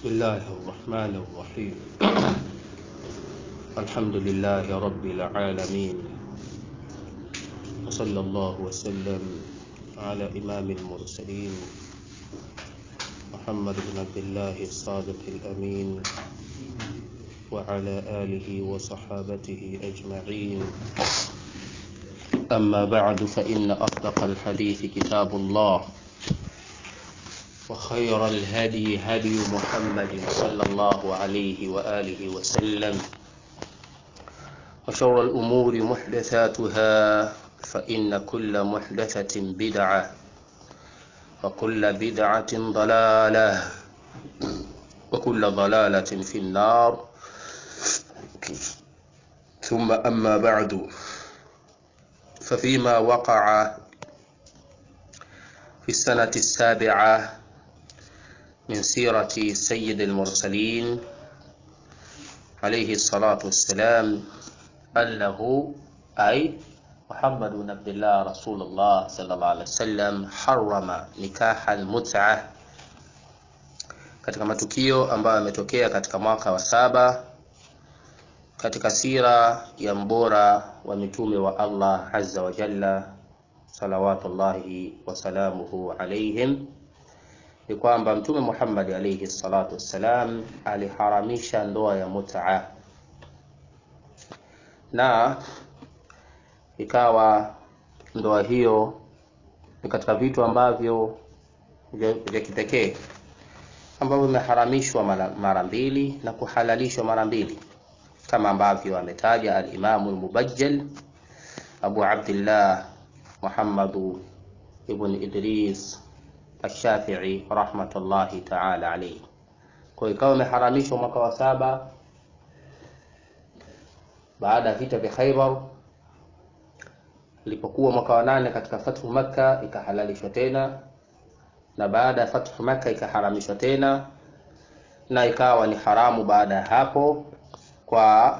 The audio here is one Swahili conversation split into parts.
بسم الله الرحمن الرحيم الحمد لله رب العالمين وصلى الله وسلم على إمام المرسلين محمد بن عبد الله الصادق الأمين وعلى آله وصحابته أجمعين أما بعد فإن أصدق الحديث كتاب الله وخير الهدي هدي محمد صلى الله عليه وآله وسلم وشر الأمور محدثاتها فإن كل محدثة بدعة وكل بدعة ضلالة وكل ضلالة في النار ثم أما بعد ففيما وقع في السنة السابعة من سيرة سيد المرسلين عليه الصلاة والسلام أنه أي محمد بن عبد الله رسول الله صلى الله عليه وسلم حرم نكاح المتعة katika matukio ambayo yametokea katika mwaka wa saba katika sira ya mbora wa mitume wa Allah azza wa jalla salawatullahi wasalamuhu alaihim ni kwamba mtume Muhammad alayhi salatu wassalam aliharamisha ndoa ya mut'a na ikawa ndoa hiyo ni katika vitu ambavyo vya kipekee ambavyo vimeharamishwa mara mbili na kuhalalishwa mara mbili kama ambavyo ametaja al-Imamu al-Mubajjal Abu Abdullah Muhammad ibn Idris Ash-Shafi'i rahmatullahi ta'ala alayhi. Kwa ikawa imeharamishwa mwaka wa saba baada ya vita vya Khaybar. Ilipokuwa mwaka wa nane katika fathu Makka ikahalalishwa tena, na baada ya fathu Makka ikaharamishwa tena, na ikawa ni haramu baada ya hapo kwa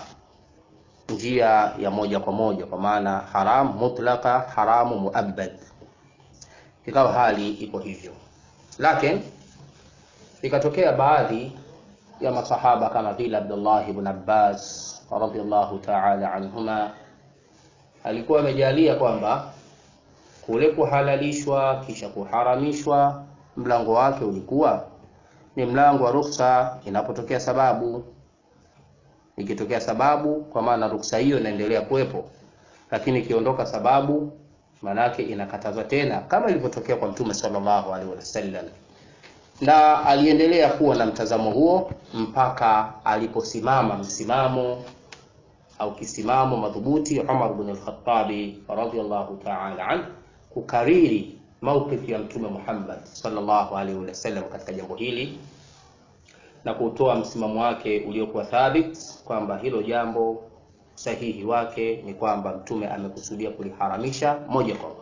njia ya moja kwa moja, kwa maana haram mutlaka, haramu muabbad ikawa hali ipo hivyo, lakini ikatokea baadhi ya masahaba kama vile Abdullah ibn Abbas radhiallahu ta'ala anhuma, alikuwa amejalia kwamba kule kuhalalishwa kisha kuharamishwa mlango wake ulikuwa ni mlango wa ruhusa inapotokea sababu. Ikitokea sababu, kwa maana ruhusa hiyo inaendelea kuwepo, lakini ikiondoka sababu manake inakatazwa tena kama ilivyotokea kwa Mtume sallallahu alaihi wasallam, na aliendelea kuwa na mtazamo huo mpaka aliposimama msimamo au kisimamo madhubuti Umar ibn al-Khattab radhiyallahu ta'ala an kukariri maukifu ya Mtume Muhammad sallallahu alaihi wasallam katika jambo hili na kutoa msimamo wake uliokuwa thabit kwamba hilo jambo sahihi wake ni kwamba mtume amekusudia kuliharamisha moja kwa moja,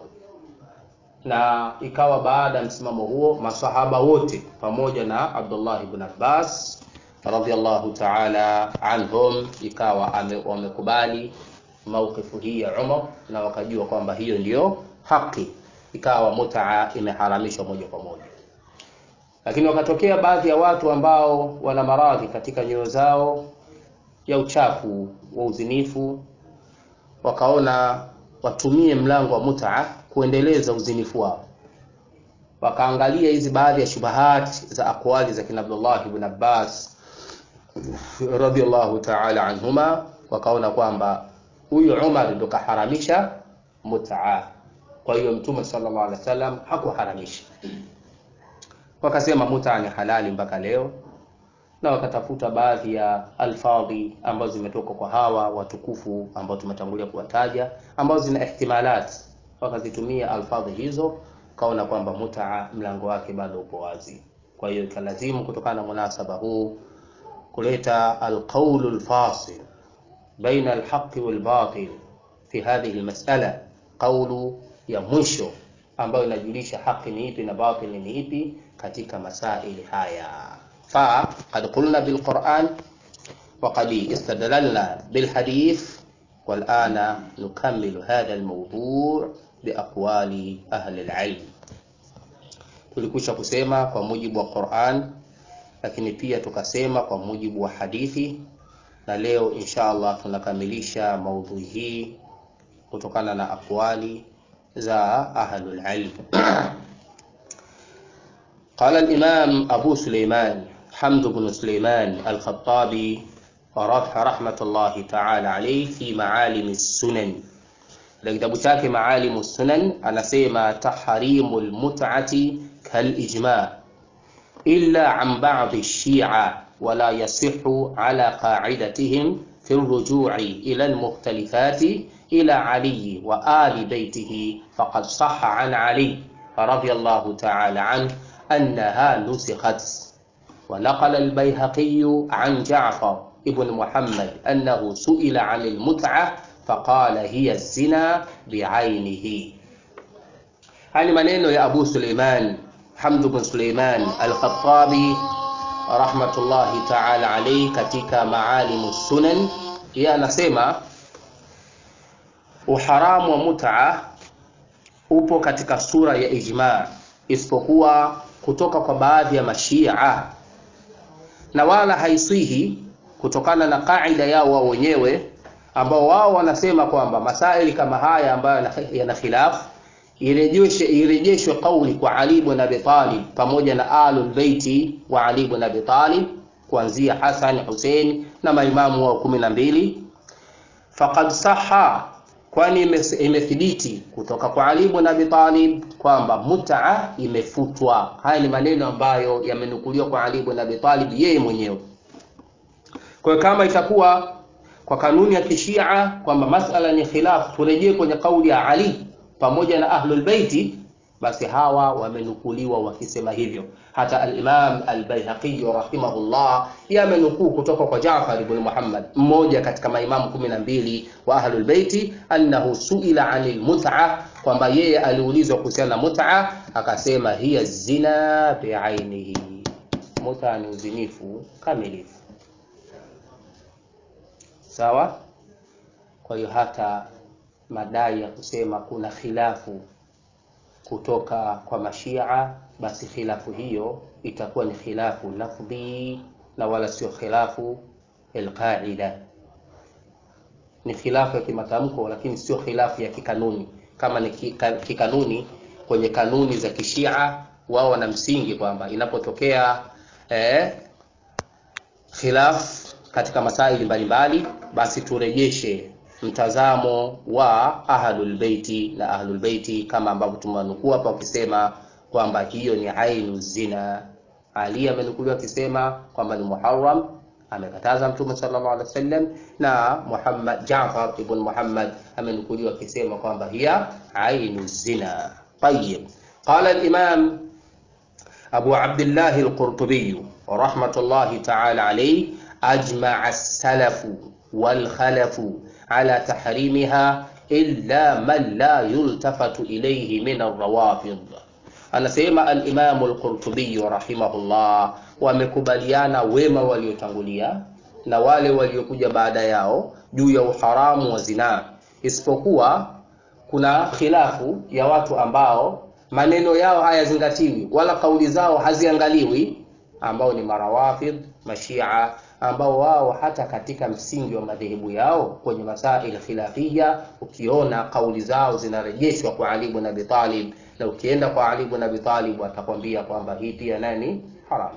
na ikawa baada ya msimamo huo masahaba wote pamoja na Abdullah ibn Abbas radhiyallahu ta'ala anhum ikawa wamekubali maukifu hii ya Umar na wakajua kwamba hiyo ndiyo haki, ikawa mutaa imeharamishwa moja kwa moja. Lakini wakatokea baadhi ya watu ambao wana maradhi katika nyoyo zao ya uchafu wa uzinifu, wakaona watumie mlango wa mutaa kuendeleza uzinifu wao. Wakaangalia hizi baadhi ya shubahati za akwali za kina Abdullah ibn Abbas radhiyallahu ta'ala anhuma, wakaona kwamba huyu Umar ndo kaharamisha mutaa, kwa hiyo Mtume sallallahu alaihi wasallam hakuharamisha. Wakasema mutaa ni halali mpaka leo na wakatafuta baadhi ya alfadhi ambazo zimetoka kwa hawa watukufu ambao tumetangulia kuwataja, ambazo zina ihtimalat, wakazitumia alfadhi hizo, kaona kwamba mutaa mlango wake bado upo wazi. Kwa hiyo ikalazimu kutokana na munasaba huu kuleta alqaulu alfasil baina alhaqi walbatil fi hadhihi almas'ala, qaulu ya mwisho ambayo inajulisha haki ni ipi na batili ni ipi katika masaili haya. فقد قلنا بالقرآن وقد استدللنا بالحديث والآن نكمل هذا الموضوع biaqwali ahli alilm. Tulikwisha kusema kwa mujibu wa Qur'an lakini pia tukasema kwa mujibu wa hadithi na leo insha Allah tunakamilisha maudhui hii kutokana na akwali za ahlul ilm قال الإمام أبو سليمان حمد بن سليمان الخطابي رحمة الله تعالى عليه في معالم السنن kitabu chake Maalimu Sunan anasema tahrimu lmut'ati kalijma illa an ba'di shia wala yasihu ala qa'idatihim fi rujui ila almukhtalifati ila Ali wa ali baytihi faqad sahha an Ali radiyallahu ta'ala anhu أنها نسخت ونقل البيهقي عن جعفر ابن محمد أنه سئل عن المتعة فقال هي الزنا بعينه هذه maneno ya Abu Suleiman Hamd bin Suleiman Al-Khattabi rahmatullahi ta'ala alayhi katika Maalimu Sunan yeye anasema uharamu wa mut'a upo katika sura ya ijma isipokuwa kutoka kwa baadhi ya mashia na wala haiswihi kutokana na kaida yao wao wenyewe ambao wao wanasema kwamba masaili kama haya ambayo yana khilaf irejeshwe irejeshwe kauli kwa Ali ibn Abi Talib pamoja na alul baiti wa Ali ibn Abi Talib kuanzia Hasan, Hussein na maimamu wa kumi na mbili faqad saha kwani imethibiti kutoka kwa Ali ibn Abi Talib kwamba mut'a imefutwa. Haya ni maneno ambayo yamenukuliwa kwa Ali ibn Abi Talib yeye mwenyewe. Kwa kama itakuwa kwa kanuni ya kishia kwamba masala ni khilaf, turejee kwenye kauli ya Ali pamoja na ahlul baiti, basi hawa wamenukuliwa wakisema hivyo. Hata al-Imam al-Baihaqi rahimahullah yamenukuu kutoka kwa Jaafar ibn Muhammad, mmoja katika maimamu kumi na mbili wa ahlul baiti, annahu suila anil mut'a, kwamba yeye aliulizwa kuhusiana na mut'a, akasema hiya zina biainihi, mut'a ni uzinifu kamilifu. Sawa. Kwa hiyo hata madai ya kusema kuna khilafu kutoka kwa mashia basi khilafu hiyo itakuwa ni khilafu lafdhi na wala sio khilafu alqaida. Ni khilafu ya kimatamko, lakini sio khilafu ya kikanuni. Kama ni kikanuni, kwenye kanuni za kishia wao wana msingi kwamba inapotokea eh, khilaf katika masaili mbalimbali, basi turejeshe mtazamo wa ahlul baiti na ahlul baiti kama ambavyo tumewanukuu hapa wakisema kwamba hiyo ni ainu zina. Ali amenukuliwa akisema kwamba ni muharram, amekataza Mtume sallallahu alaihi wasallam, na Muhammad Jaafar ibn Muhammad amenukuliwa akisema kwamba hiya ainu zina. Tayyib, qala al-imam Abu Abdullah al-Qurtubi rahmatullahi ta'ala alayhi ajma'a as-salafu wal khalafu ala tahrimiha illa man la yultafatu ilayhi min ar-rawafid. Anasema al-Imam al-Qurtubi rahimahullah, wamekubaliana wema waliotangulia na wale waliokuja baada yao juu ya uharamu wa zinaa, isipokuwa kuna khilafu ya watu ambao maneno yao hayazingatiwi wala kauli zao haziangaliwi, ambao ni marawafid mashia ambao wao hata katika msingi wa madhehebu yao kwenye masail khilafia, ukiona kauli zao zinarejeshwa kwa Ali ibn Abi Talib, na ukienda kwa Ali ibn Abi Talib atakwambia kwamba hii pia nani haram.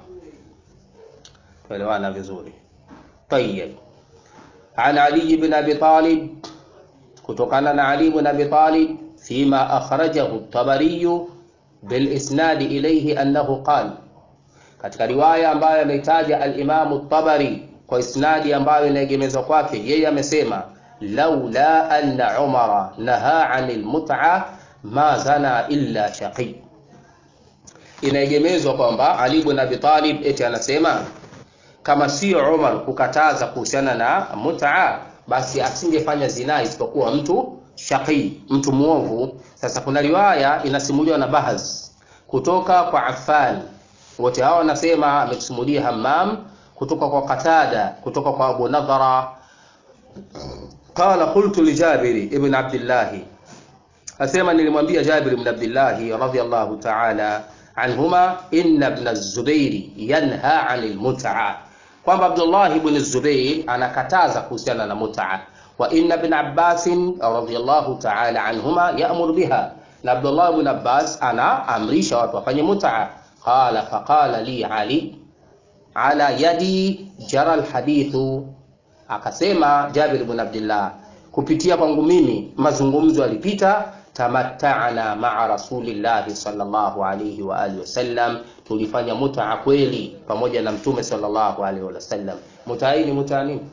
Tuelewana vizuri. Tayyib, an Ali ibn Abi Talib, kutokana na Ali ibn Abi Talib, fima akhrajahu at-Tabari bil isnad ilayhi annahu qala katika riwaya ambayo ameitaja al-Imamu Tabari kwa isnadi ambayo inaegemezwa kwake yeye amesema, laula anna Umara naha anil mut'a ma zana illa shaqi. Inaegemezwa kwamba Ali ibn Abi Talib eti anasema kama sio Umar kukataza kuhusiana na mut'a, basi asingefanya zinaa isipokuwa mtu shaqi, mtu muovu. Sasa kuna riwaya inasimuliwa na Bahaz kutoka kwa Affan wote hao wanasema ametusimulia Hammam kutoka kwa Qatada kutoka kwa Abu Nadhara qala qultu li Jabir ibn Abdullah, asema nilimwambia Jabir ibn Abdullah radhiyallahu ta'ala anhuma inna ibn az-Zubair yanha 'anil mut'a, kwamba Abdullah ibn az-Zubair anakataza kuhusiana na mut'a, wa inna ibn Abbas radhiyallahu ta'ala anhuma ya'mur biha, na Abdullah ibn Abbas anaamrisha watu wafanye mut'a. Qala faqala li Ali ala yadi jara alhadithu, akasema Jabir ibn Abdullah, kupitia kwangu mimi mazungumzo yalipita tamatta'na ma'a rasulillahi sallallahu alayhi wa alihi wasallam, tulifanya mutaa kweli pamoja na mtume sallallahu alayhi wasallam. Mutaa hii ni mutaa nini?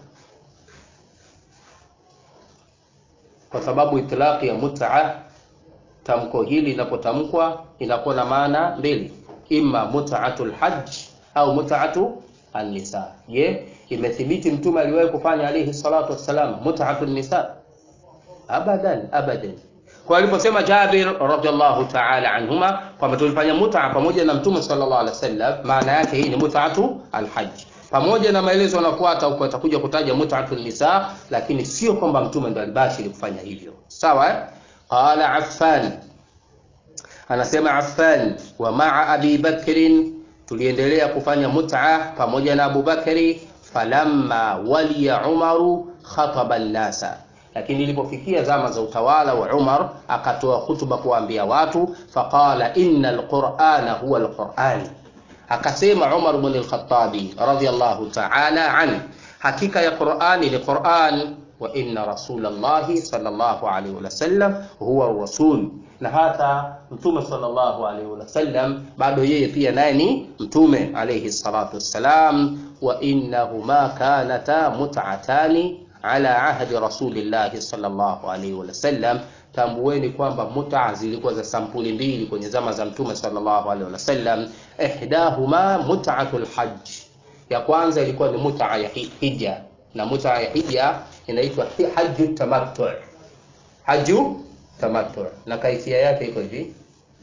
Kwa sababu itlaqi ya mutaa, tamko hili linapotamkwa inakuwa na maana mbili, imma mutaatul hajj au mutaatu an-nisa. Je, imethibiti mtume aliwahi kufanya alayhi salatu wassalam mutaatu an-nisa? Abadan, abadan. Kwa aliposema Jabir radhiallahu ta'ala anhuma kwamba tulifanya mutaa pamoja na mtume sallallahu alaihi wasallam, maana yake hii ni mutaatu alhajj, pamoja na maelezo yanafuata huko atakuja kutaja mutaatu nisa, lakini sio kwamba mtume ndo alibashiri kufanya hivyo. Sawa eh? Qala Affan, anasema Affan, wa maa Abi Bakrin, tuliendelea kufanya mutaa pamoja na Abu Bakri, falamma waliya Umaru khataba an-nasa lakini ilipofikia zama za utawala wa Umar akatoa hutuba kuwaambia watu, faqala inna alqur'ana huwa alqur'an, akasema Umar ibn al-Khattabi radhiyallahu ta'ala an, hakika ya Qur'ani ni Qur'an, wa inna rasulallahi sallallahu alayhi wasallam huwa rasul, na hata mtume sallallahu alayhi wasallam bado yeye pia naye ni mtume alayhi salatu wassalam, wa innahuma kanata mut'atani ala ahdi rasulillahi sallallahu alaihi wasallam, tambueni kwamba muta zilikuwa za sampuli mbili kwenye zama za mtume sallallahu alaihi wasallam. Ihdahuma mut'atul hajj, ya kwanza ilikuwa ni muta ya hija, na muta ya hija inaitwa haju tamattu. Haju tamattu, na kaifia yake iko hivi: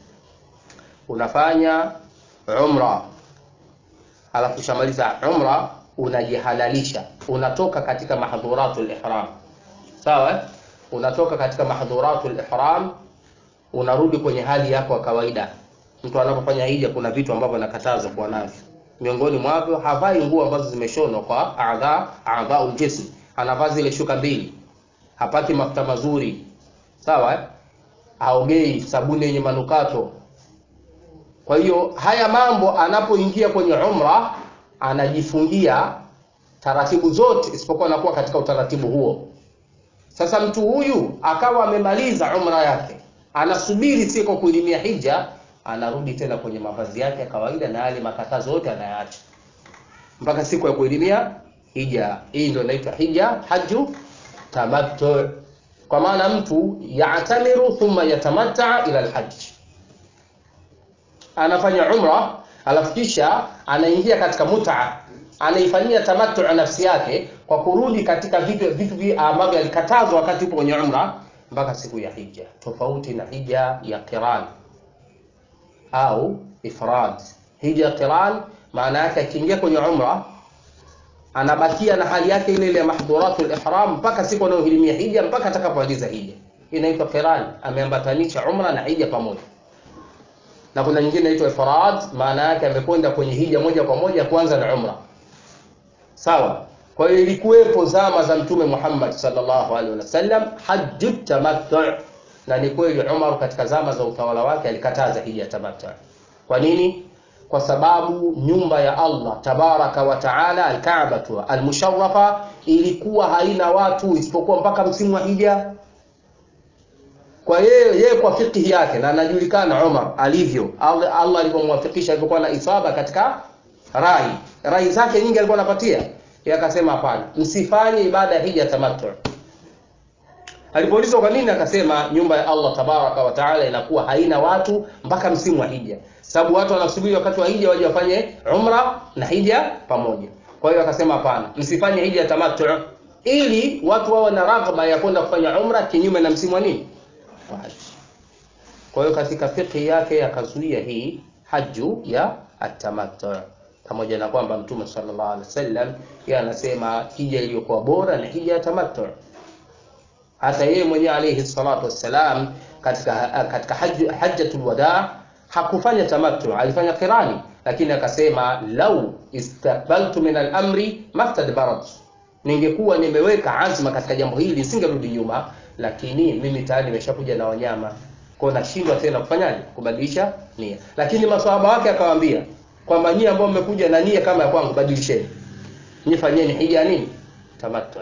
unafanya umra, alafu shamaliza umra unajihalalisha unatoka katika mahdhuratul ihram sawa unatoka katika mahdhuratul ihram unarudi kwenye hali yako ya kawaida mtu anapofanya hija kuna vitu ambavyo anakatazwa kuwa navyo miongoni mwavyo havai nguo ambazo zimeshonwa kwa adha adhaul jism anavaa zile shuka mbili hapati mafuta mazuri sawa haogei sabuni yenye manukato kwa hiyo haya mambo anapoingia kwenye umra anajifungia taratibu zote isipokuwa anakuwa katika utaratibu huo. Sasa mtu huyu akawa amemaliza umra yake, anasubiri siku kuilimia hija, anarudi tena kwenye mavazi yake ya kawaida na yale makatazo yote anayaacha mpaka siku ya kuilimia hija. Hii ndio inaitwa hija, haju tamattu, kwa maana mtu yatamiru thumma yatamatta ila alhajj, anafanya umra alafu kisha anaingia katika muta, anaifanyia tamattu nafsi yake kwa kurudi katika vitu vitu ambavyo alikatazwa wakati yupo kwenye umra mpaka siku ya hija, tofauti na hija ya qiran au ifrad. Hija ya qiran maana yake akiingia kwenye umra anabakia na hali yake ile ile ya mahdhuratul ihram mpaka siku anayohirimia hija, mpaka atakapomaliza hija. Inaitwa qiran, ameambatanisha umra na hija pamoja na kuna nyingine inaitwa ifrad, maana yake amekwenda kwenye hija moja kwa moja kwanza na umra. Sawa. Kwa hiyo ilikuwepo zama za Mtume Muhammad sallallahu alaihi wasallam hajju tamattu, na ni kweli Umar katika zama za utawala wake alikataza hija tamattu. Kwa nini? Kwa sababu nyumba ya Allah tabaraka wa taala alkaaba almusharrafa ilikuwa haina watu isipokuwa mpaka msimu wa hija kwa yeye yeye kwa fikhi yake na anajulikana Umar alivyo Allah, Allah alivyomwafikisha alivyokuwa na isaba katika rai rai zake nyingi alikuwa anapatia yeye akasema hapana msifanye ibada ya hija tamattu alipoulizwa kwa nini akasema nyumba ya Allah tabaraka wa taala inakuwa haina watu mpaka msimu wa hija sababu watu wanasubiri wakati wa hija waje wafanye umra na hija pamoja kwa hiyo akasema hapana msifanye hija tamattu ili watu wawe na raghba ya kwenda kufanya umra kinyume na msimu wa nini wa haji. Kwa hiyo katika fiqhi yake akazuia hii haju ya atamattu, pamoja na kwamba Mtume sallallahu alaihi wasallam yeye anasema hija iliyokuwa bora ni hija ya tamattu. Hata yeye mwenyewe alayhi salatu wassalam katika katika hajj, hajjatul wadaa hakufanya tamattu alifanya qirani lakini akasema lau istaqbaltu min al-amri maftadbarat ningekuwa nimeweka azma katika jambo hili nisingerudi nyuma lakini mimi tayari nimeshakuja na wanyama kwa nashindwa tena kufanyaje kubadilisha nia lakini maswahaba wake akawaambia kwamba nyie ambao mmekuja na nia kama ya kwangu badilisheni nyie fanyeni hija nini tamattu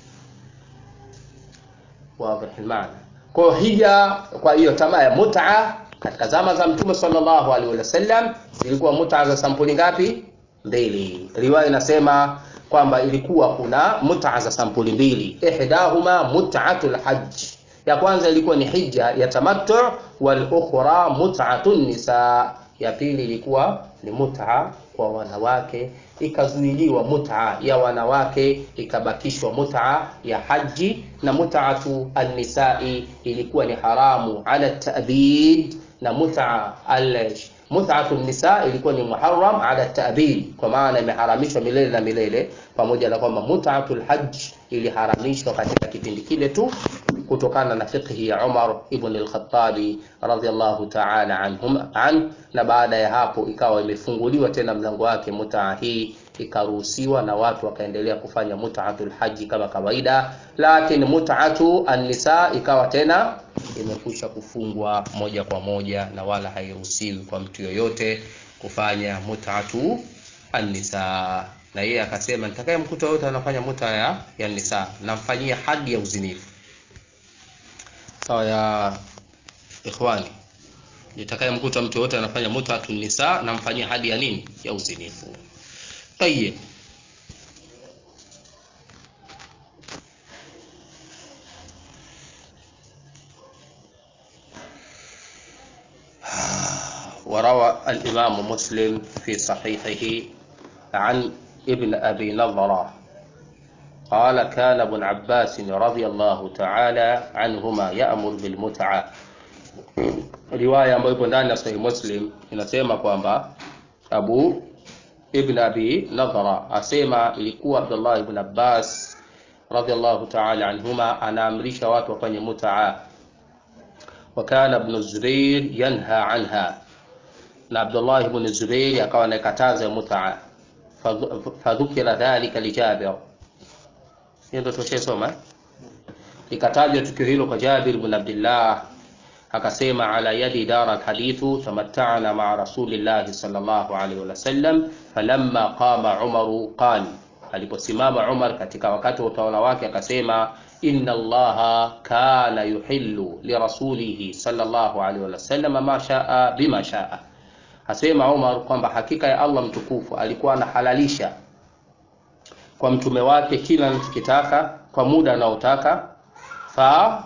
wazi maana kwa hija kwa hiyo tamaa ya mut'a katika zama za mtume sallallahu alaihi wasallam zilikuwa mut'a za sampuli ngapi mbili riwaya inasema kwamba ilikuwa kuna mut'a za sampuli mbili ihdahuma mut'atul hajj ya kwanza ilikuwa ni hija ya tamattu wal ukhra mut'atun nisa ya pili ilikuwa ni mut'a kwa wanawake ikazuiliwa mut'a ya wanawake ikabakishwa mut'a ya haji na mut'atu an-nisa'i ilikuwa ni haramu ala ta'bid na mut'a al mut'atu nisa ilikuwa ni muharram ala ta'bid kwa maana imeharamishwa milele na milele pamoja na kwamba mut'atul hajj iliharamishwa katika kipindi kile tu kutokana na fiqhi ya Umar ibn al-Khattabi radhiyallahu ta'ala anhum an na baada ya hapo ikawa imefunguliwa tena mlango wake mutaa hii ikaruhusiwa na watu wakaendelea kufanya mut'atul haji kama kawaida lakini mut'atu an-nisa ikawa tena imekwisha kufungwa moja kwa moja na wala hairuhusiwi kwa mtu yoyote kufanya mut'atu an-nisa na yeye akasema nitakayemkuta yote anafanya muta ya, ya nisa namfanyia hadi ya uzinifu sawa ya ikhwani nitakayemkuta mtu yote anafanya mutatu nisa namfanyia hadi ya nini ya uzinifu tayeb وروى الإمام مسلم في صحيحه عن ابن أبي نظرة قال كان ابن عباس رضي الله تعالى عنهما يأمر بالمتعة riwaya ambayo ipo ndani ya Sahih Muslim inasema kwamba Abu Ibn Abi Nadhara asema ilikuwa Abdullah ibn Abbas radhiallahu ta'ala anhuma anaamrisha watu wafanye mutaa wa kana ibn Zubair yanha anha na Abdullah ibn Zubair akawa anakataza mutaa fadhukira dhalika li Jabir hiyo ndio tushesoma ikatajwa tukio hilo kwa Jabir ibn Abdullah akasema ala yadi dara alhadithu tamatta'na ma'a rasulillahi sallallahu alaihi wasallam falamma qama Umar qala aliposimama Umar katika wakati wa utawala wake akasema inna allaha kana yuhillu lirasulihi sallallahu alaihi wasallam ma shaa bima shaa asema Umar kwamba hakika ya Allah mtukufu alikuwa anahalalisha kwa mtume wake kila anachokitaka kwa muda anaotaka fa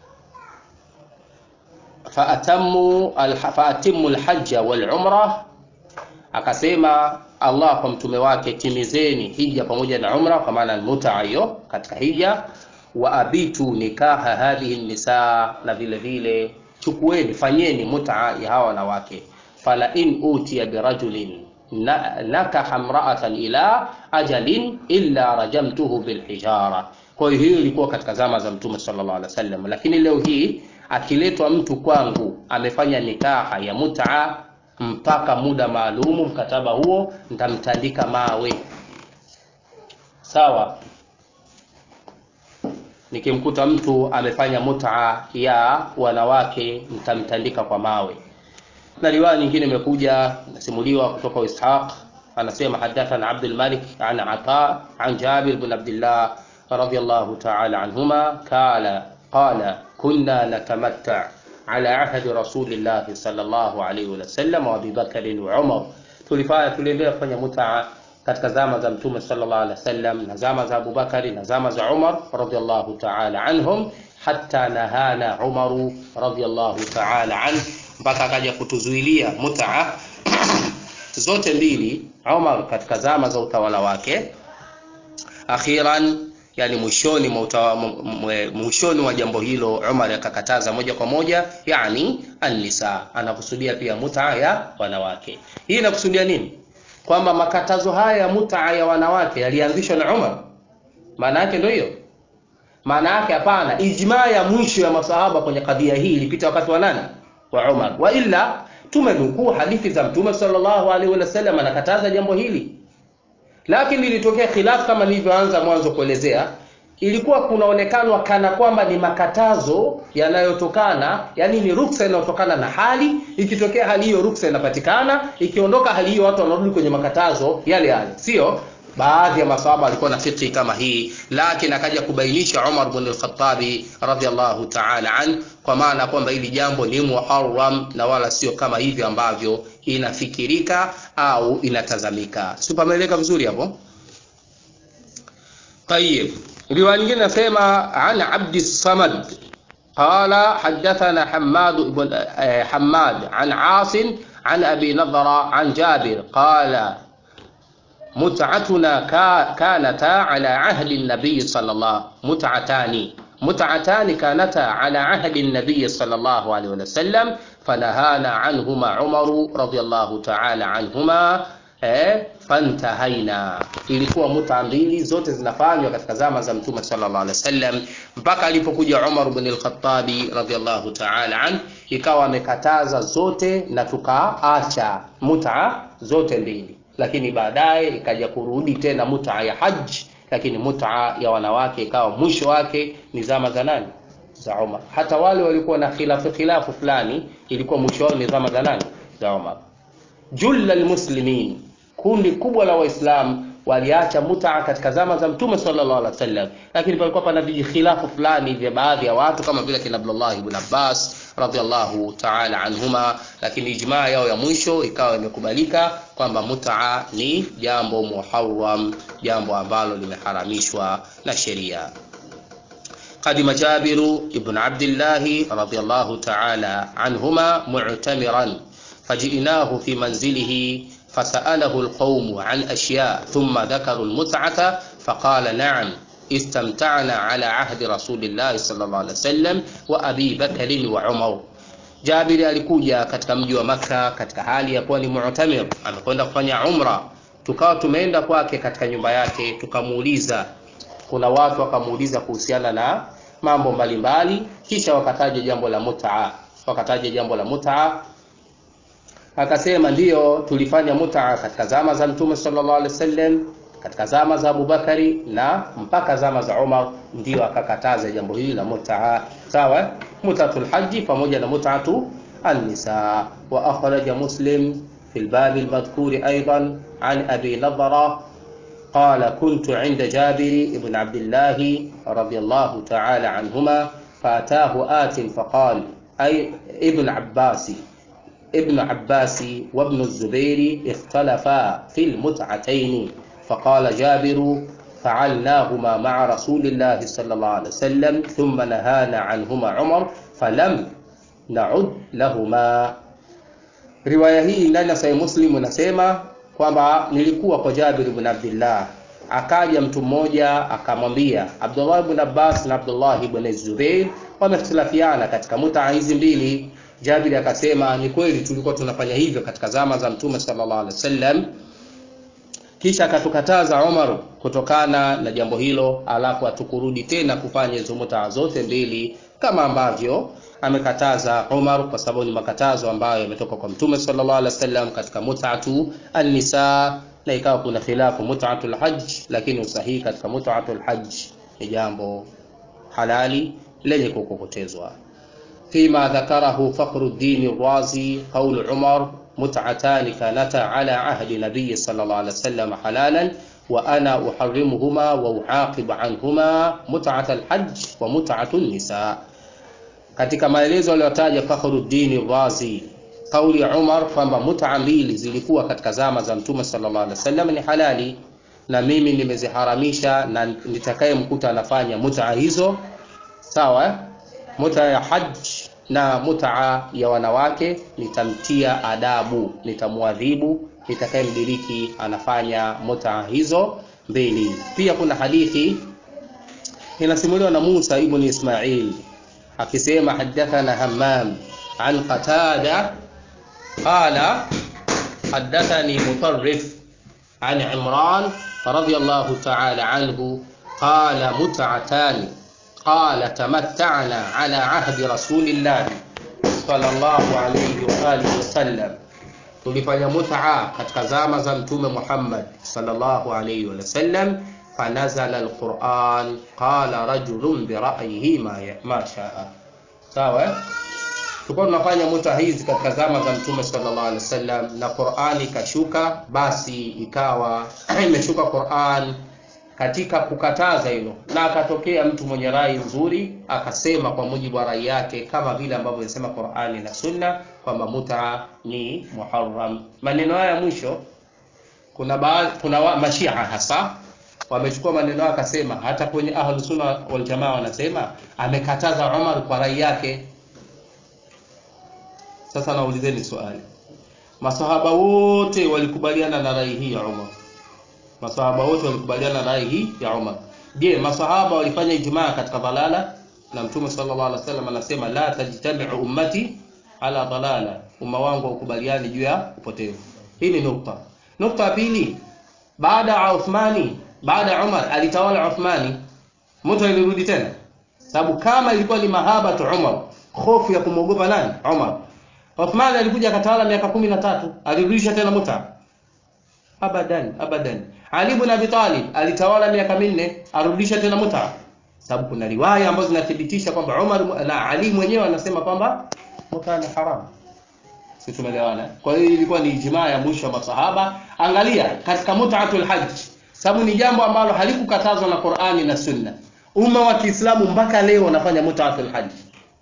faatamu faatimu alhajja walumra akasema Allah kwa mtume wake timizeni hija pamoja na umra kwa maana mutaa hiyo katika hija wa abitu nikaha hadhihi nisa na vile vile chukueni fanyeni mutaa ya hawa wanawake fala in utiya birajulin nakaha mraatan ila ajalin illa rajamtuhu bilhijara kwa hiyo hiyo ilikuwa katika zama za mtume sallallahu alaihi wasallam lakini leo hii akiletwa mtu kwangu amefanya nikaha ya mutaa mpaka muda maalumu mkataba huo nitamtandika mawe sawa nikimkuta mtu amefanya mutaa ya wanawake nitamtandika kwa mawe na riwaya nyingine imekuja nasimuliwa kutoka Ishaq anasema hadathana Abdul Malik an Ata an Jabir bin Abdullah radiyallahu ta'ala anhuma kala qala kunna natamatta ala ahdi rasulillahi sallallahu alayhi wasallam wa Abi Bakr wa Umar tulifanya tuliendelea kufanya mutaa katika zama za mtume sallallahu alaihi wasallam na zama za Abu Bakari na zama za Umar radiyallahu ta'ala anhum hatta nahana Umaru radiyallahu ta'ala anhu mpaka akaja kutuzuilia mutaa zote mbili Umar katika zama za utawala wake akhiran yani mwishoni mwa mwishoni wa jambo hilo Umar akakataza moja kwa moja yani an-nisa anakusudia pia mutaa ya wanawake hii inakusudia nini kwamba makatazo haya ya mutaa ya wanawake yalianzishwa na Umar maana yake ndio hiyo maana yake hapana ijmaa ya mwisho ya masahaba kwenye kadhia hii ilipita wakati wa nani wa Umar wa illa tumenukuu hadithi za mtume sallallahu alaihi wasallam anakataza jambo hili lakini ilitokea khilafu kama nilivyoanza mwanzo kuelezea ilikuwa kunaonekanwa kana kwamba ni makatazo yanayotokana yani ni ruksa inayotokana na hali ikitokea hali hiyo ruksa inapatikana ikiondoka hali hiyo watu wanarudi kwenye makatazo yale yale sio baadhi ya masahaba walikuwa na fikhi kama hii lakini akaja kubainisha Umar bin al-Khattabi radhiallahu ta'ala an kwa maana kwamba hili jambo ni muharram na wala sio kama hivyo ambavyo inafikirika au inatazamika si pameeleka vizuri hapo طيب رواية nyingine nasema an Abdi Samad قال حدثنا حماد بن حماد عن عاصم عن أبي نضرة عن جابر قال متعتنا كانتا على عهد النبي صلى الله متعتان متعتان كانتا على عهد النبي صلى الله عليه وسلم فنهانا عنهما عمر رضي الله تعالى عنهما eh, fantahaina ilikuwa muta mbili zote zinafanywa katika zama za mtume sallallahu alaihi wasallam mpaka alipokuja Umar ibn al-Khattabi radhiallahu ta'ala an ikawa amekataza zote na tukaacha muta zote mbili lakini baadaye ikaja kurudi tena muta ya haji lakini muta ya wanawake ikawa mwisho wake ni zama za nani za Umar hata wale walikuwa na khilafu khilafu fulani ilikuwa mwisho wao ni zama za nani za Umar julla almuslimin kundi kubwa la waislamu waliacha mutaa katika zama za mtume sallallahu alaihi wasallam lakini palikuwa pana vijikhilafu fulani vya baadhi ya watu kama vile kina Abdullah ibn Abbas radhiallahu ta'ala anhuma lakini ijmaa yao ya mwisho ikawa imekubalika kwamba mutaa ni jambo muharram jambo ambalo limeharamishwa na sheria قدم جابر ابن عبد الله رضي الله تعالى عنهما معتمرا فجئناه في منزله فسأله القوم عن أشياء ثم ذكروا المتعة فقال نعم استمتعنا على عهد رسول الله صلى الله عليه وسلم وأبي بكر وعمر Jabiri alikuja katika mji wa Makka katika hali ya kuwa ni mu'tamir, amekwenda kufanya umra. Tukawa tumeenda kwake katika nyumba yake, tukamuuliza, kuna watu wakamuuliza kuhusiana na mambo mbalimbali, kisha wakataja jambo la mut'a, wakataja jambo la mut'a akasema ndiyo tulifanya mutaa katika zama za mtume sallallahu alaihi wasallam katika zama za Abubakari na mpaka zama za Umar ndio akakataza jambo hili la mutaa sawa mutatul haji pamoja na mutatu النساء وأخرج مسلم في الباب المذكور أيضا عن أبي نضرة قال كنت عند جابر بن عبد الله رضي الله تعالى عنهما فأتاه آت فقال أي ابن عباس ابن عباس وابن الزبير اختلفا في المتعتين فقال جابر فعلناهما مع رسول الله صلى الله عليه وسلم ثم نهانا عنهما عمر فلم نعد لهما riwaya hii ndani ya sahihi muslim inasema kwamba nilikuwa kwa jabir ibn abdillah akaja mtu mmoja akamwambia abdullah ibn abbas na abdullah ibn zubair wamehtilafiana katika mutaa hizi mbili Jabiri akasema ni kweli tulikuwa tunafanya hivyo katika zama za Mtume sallallahu alaihi wasallam. Kisha akatukataza Umar kutokana na jambo hilo, alafu atukurudi tena kufanya hizo mutaa zote mbili kama ambavyo amekataza Umar, kwa sababu ni makatazo ambayo yametoka kwa Mtume sallallahu alaihi wasallam katika mut'atu an-nisa, na ikawa kuna khilafu mut'atul hajj, lakini usahihi katika mut'atul hajj ni jambo halali lenye kukokotezwa. فيما ذكره فخر الدين الرازي قول عمر متعتان كانتا على عهد النبي صلى الله عليه وسلم حلالا وأنا أحرمهما وأعاقب عنهما متعة الحج ومتعة النساء katika maelezo aliyotaja Fakhruddin Razi kauli ya Umar kwamba mutaa mbili zilikuwa katika zama za Mtume sallallahu alaihi wasallam ni halali na mimi nimeziharamisha na nitakayemkuta anafanya mutaa hizo sawa muta ya haj na mutaa ya wanawake nitamtia adabu nitamwadhibu nitakayemdiriki anafanya mutaa hizo mbili pia kuna hadithi inasimuliwa na Musa ibn Ismail akisema hadathana Hammam an Qatada qala hadathani Mutarrif an Imran radiyallahu ta'ala anhu qala mut'atani قال تمتعنا على عهد رسول الله sallallahu alayhi wa alihi wasallam tulifanya mut'a katika zama za mtume Muhammad sallallahu alayhi wa sallam fanazala alquran qala rajulun bi ra'yihi ma ma sha'a sawa tulikuwa tunafanya muta hizi katika zama za mtume sallallahu alaihi wasallam na Qur'ani ikashuka basi ikawa imeshuka Qur'an katika kukataza hilo na akatokea mtu mwenye rai nzuri akasema kwa mujibu wa rai yake kama vile ambavyo inasema Qur'ani na Sunna kwamba muta ni muharram maneno haya mwisho kuna baadhi kuna wa, mashia hasa wamechukua maneno yake akasema hata kwenye ahlus sunna wal jamaa wanasema amekataza Umar kwa rai yake sasa naulizeni swali masahaba wote walikubaliana na rai hii ya Umar masahaba wote walikubaliana na rai hii ya Umar je masahaba walifanya ijmaa katika dhalala na mtume sallallahu alaihi wasallam anasema la tajtami'u ummati ala dhalala umma wangu ukubaliani juu ya upotevu hii ni nukta nukta ya pili baada ya Uthmani baada ya Umar alitawala Uthmani mtu alirudi tena sababu kama ilikuwa ni mahaba tu Umar hofu ya kumwogopa nani Umar Uthman alikuja akatawala miaka kumi na tatu alirudisha tena muta abadan abadan Ali ibn Abi Talib alitawala miaka minne arudisha tena muta sababu kuna riwaya ambazo zinathibitisha kwamba Umar na Ali mwenyewe anasema kwamba muta ni haram si tumeelewana kwa hiyo ilikuwa ni ijmaa ya mwisho wa masahaba angalia katika mut'atul hajj sababu ni jambo ambalo halikukatazwa na Qur'ani na Sunna umma wa Kiislamu mpaka leo wanafanya mut'atul hajj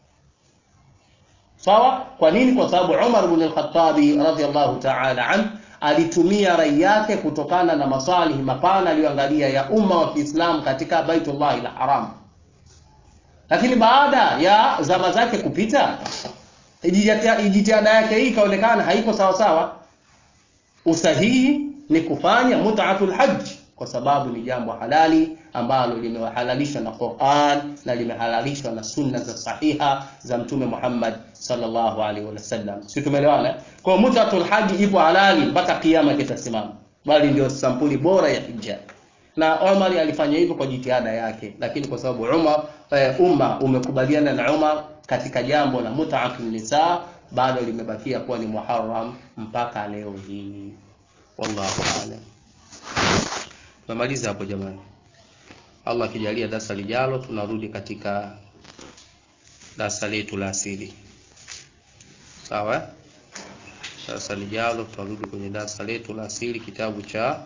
sawa kwa nini kwa sababu Umar ibn al-Khattab radhiyallahu ta'ala an alitumia rai yake kutokana na masalihi mapana aliyoangalia ya umma wa Kiislamu katika Baitullah al-Haram lakini baada ya zama zake kupita jitihada yake hii ikaonekana haiko sawa sawa usahihi ni kufanya mut'atul hajj kwa sababu ni jambo halali ambalo limehalalishwa na Qur'an na limehalalishwa na sunna za sahiha za mtume Muhammad sallallahu alaihi wasallam. Si tumeelewana? Kwa mutatul haji ipo halali mpaka kiyama kitasimama, bali ndio sampuli bora ya hija. Na Umar alifanya hivyo kwa jitihada yake, lakini kwa sababu Umar eh, umma umekubaliana na Umar katika jambo la mut'atul nisa, bado limebakia kuwa ni muharram mpaka leo hii. Wallahu a'lam. Tumemaliza hapo jamani. Allah akijalia darasa lijalo tunarudi katika darasa letu la asili. Sawa? Darasa lijalo tutarudi kwenye darasa letu la asili kitabu cha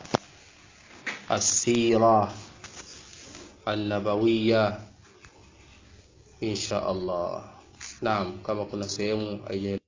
Asira An-Nabawiyya insha Allah. Naam, kama kuna sehemu